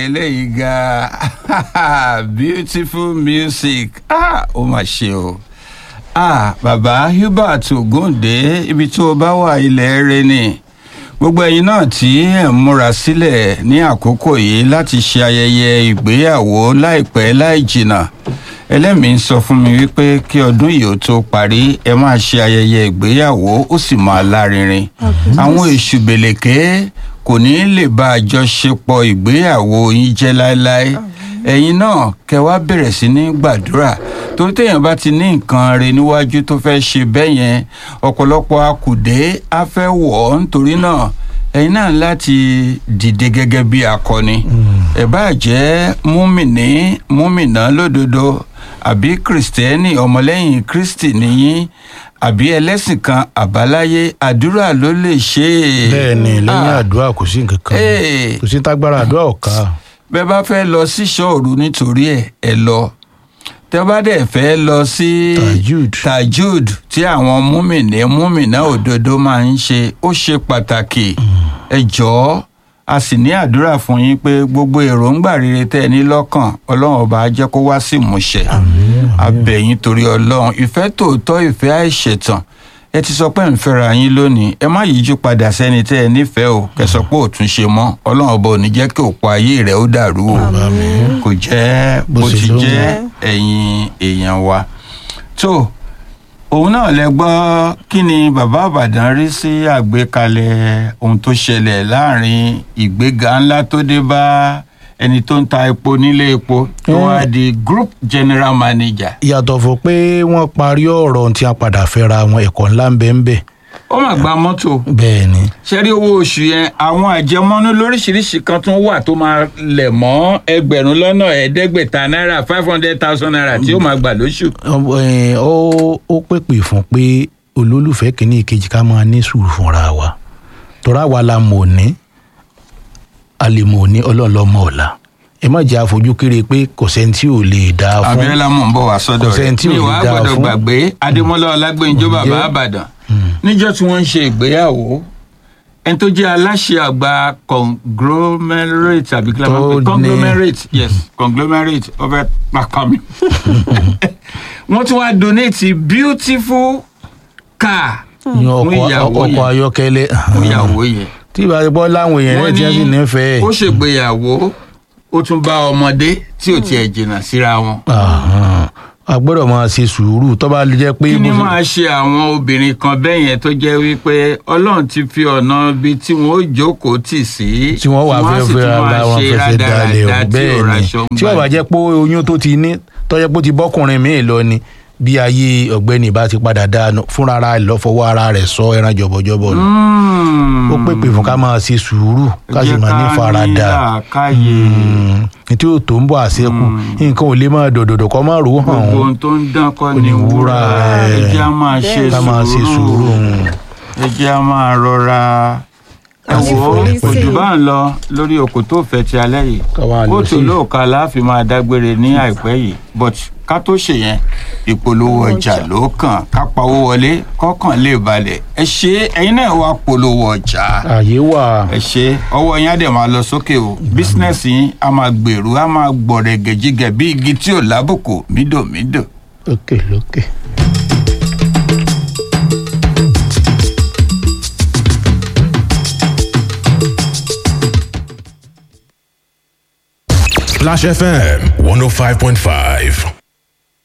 eléyìí ga beautiful music ah ó mà ṣe o ah bàbá hubert ogunde ibi tó o bá wà ilẹ̀ rẹ ni gbogbo ẹ̀yin náà tí ẹ̀ ń múra sílẹ̀ ní àkókò yìí láti ṣe ayẹyẹ ìgbéyàwó láìpẹ́ láì jìnnà ẹlẹ́mìí ń sọ fún mi wípé kí ọdún yìí ó tó parí ẹ máa ṣe ayẹyẹ ìgbéyàwó ó sì máa lárinrin àwọn èṣù bèlèké kò ní lè bá àjọṣepọ̀ ìgbéyàwó yín jẹ́ láéláé ẹ̀yin náà kẹ wá bẹ̀rẹ̀ sí ní gbàdúrà torí téèyàn bá ti ní nǹkan rẹ níwájú tó fẹ́ ṣe bẹ́ẹ̀ yẹn ọ̀pọ̀lọpọ̀ akùdé á fẹ́ wọ̀ ọ́ nítorí náà ẹ̀yin náà láti dìde gẹ́gẹ́ bí akọni ẹ̀ bá jẹ́ múmìnì múmìnà lódodo àbí kìrìsìtẹ́nì ọmọlẹ́yìn kristi nìyí àbí ẹlẹ́sìn kan àbáláyé àdúrà ló lè ṣe é. bẹ́ẹ̀ ni lẹ́yìn Ah, àdúrà kò sí nǹkan kan Ee. kò sí tágbára àdúrà ọ̀ka bẹ́ẹ̀ bá fẹ́ lọ sí ṣọ́ọ̀rù nítorí ẹ̀ ẹ lọ tẹ́ bá dẹ̀ fẹ́ lọ sí Tajud. tajud tí àwọn múmìnì múmìnà òdodo máa ń ṣe ó ṣe pàtàkì ẹ jọ̀ọ́ a sì ní àdúrà fún yín pé gbogbo èròǹgbà rere tẹ́ ẹ ní lọ́kàn ọlọ́run ọba á jẹ́ kó wá sí ìmúṣẹ abẹ́yìn torí ọlọ́run ìfẹ́ tòótọ́ ìfẹ́ àìṣẹ̀tàn ẹ ti sọ pé ń fẹ́ra yín lónìí ẹ má yíjú padà sẹ́ni tẹ́ ẹ nífẹ̀ẹ́ o kẹsọ pé òtún ṣe mọ́ ọlọ́run ọba ò ní jẹ́ kí òpó ayé rẹ̀ ó dàrú o kò jẹ́ bó Bó ṣe ti ló jẹ́ jẹ́. ẹ̀yin èèyàn wa tó òun náà lẹ gbọ́ kí ni bàbá àbàdàn rí sí àgbékalẹ̀ ohun tó ṣẹlẹ̀ láàrin ìgbéga ńlá tó dé bá ẹni tó ń ta epo nílé epo tó Eh. wá di group general manager yàtọ̀ fún pé wọ́n parí ọ̀rọ̀ tí a padà fẹ́ra wọn ẹ̀kọ́ ńlá ń bẹ ń bẹ ó mà gba mọ́tò bẹ́ẹ̀ ni ṣẹ́rí owó oṣù yẹn àwọn àjẹmọ́nú lóríṣiríṣi kan tún wà tó máa lẹ̀ mọ́ ẹgbẹ̀rún lọ́nà ẹ̀ẹ́dẹ́gbẹ̀ta náírà five hundred thousand naira tí ó máa gbà lóṣù. Ọ- ẹ, ó ó pèpè fún pé olólùfẹ́ kìíní ìkejì ká máa ní sùúrù fúnra wa tọ́ra wa la mọ̀ ní a lè mọ̀ ní ọlọ́ọ̀lọ́mọ ọ̀la ẹ má jẹ́ àfojú kéré pé kò sẹ́ni tí ò lè dáa fún abiola mò ń bọ̀ wá sọ́dọ̀ Kò rẹ̀ sẹ́ni tí ò mi lè wàá dáa gbọ́dọ̀ fún. gbàgbé adémọ́lá ọlágbẹ́njọ́ bàbá Ǹjẹ́- àbàdàn níjọ́ tí wọ́n ń ṣe ìgbéyàwó ẹni tó jẹ́ aláṣẹ àgbà conglomerate àbí kí la máa ń pè Tó ní- conglomerate yes conglomerate ọbẹ̀ pàpà mi wọ́n tún wá donate beautiful car yan fún ọkọ̀ ìyàwó ọkọ̀ yẹn ayọ́kẹ́lẹ́ fún ìyàwó yẹn tí ìbá ti bọ́ láwọn èèyàn náà tí wọ́n sì nífẹ̀ẹ́ ó ṣègbéyàwó ó tún bá ọmọdé tí ò tiẹ̀ jìnnà síra wọn. Àhán. a gbọ́dọ̀ máa ṣe sùúrù tó bá jẹ́ pé kí ni bó ṣe- máa ṣe àwọn obìnrin kan bẹ́ẹ̀ yẹn tó jẹ́ wípé ọlọ́run ti fi ọ̀nà ibi tí wọ́n ó jókòó tì sí tí wọ́n wà fẹ́ sì fẹ́ tún máa ara wọn ṣe fẹsẹ̀ dalẹ̀ o rádaràda tí ò bẹ́ẹ̀ ni raṣọ ń tí wọ́n bá gbà. jẹ́ pé oyún tó ti ní tọ́jọ́ pé ó ti bọ́kùnrin míì lọ ni bí ayé ọ̀gbẹ́ni bá ti padà dáa fúnra ara rẹ̀ lọ́fọwọ́ ara rẹ̀ sọ ẹran jọ̀bọ̀jọ̀bọ̀ nù Mm. ó pèpè fún ká máa ṣe sùúrù ká sì Jẹ́ máa ní ká faradà làákàyè. tí ó tó ń bọ̀ àṣekù nǹkan ò lè máa dòdòdò kọ́ máa rò ó hàn gbogbo ó ohun tó ń dán kọ́ Kò ni ní wúrà wúrà, ẹ ẹ̀. jẹ́ á máa ṣe ká máa ṣe sùúrù sùúrù ẹ jẹ́ á máa rọra ẹ Ká sì wò ó forí kò sí. jù bá ń lọ lórí òkú tó fẹ́ ti alẹ́ yìí Ká wá lọ kóòtù sí- lóòka láàfin máa dágbére ní àìpẹ́ yìí but ká tó ṣe yẹn ìpolówó ọjà ló kàn ká pawó wọlé kọ́kàn lè balẹ̀ ẹ ṣe ẹyin náà wá polówó ọjà àyè wà ẹ ṣe ọwọ́ yín á dẹ̀ máa lọ sókè o bísínẹ́sì yín á máa gbèrú á máa gbọ̀rẹ̀ gẹ̀jígẹ̀ bí igi tí ò lábùkù mídòmídò. lókè lókè. Flash FM 105.5.